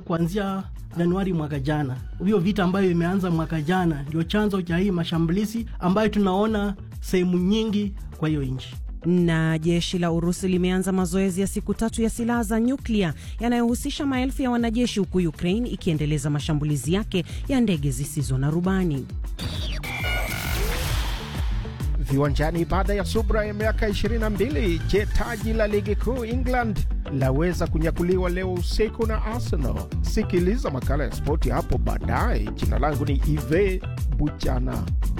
kuanzia Januari mwaka jana. Hiyo vita ambayo imeanza mwaka jana ndio chanzo cha hii mashambulizi ambayo tunaona sehemu nyingi kwa hiyo nchi. Na jeshi la Urusi limeanza mazoezi ya siku tatu ya silaha za nyuklia yanayohusisha maelfu ya wanajeshi, huku Ukraine ikiendeleza mashambulizi yake ya ndege zisizo na rubani. Viwanjani, baada ya subra ya miaka 22, je, taji la ligi kuu England laweza kunyakuliwa leo usiku na Arsenal? Sikiliza makala ya spoti hapo baadaye. Jina langu ni Ive Buchana.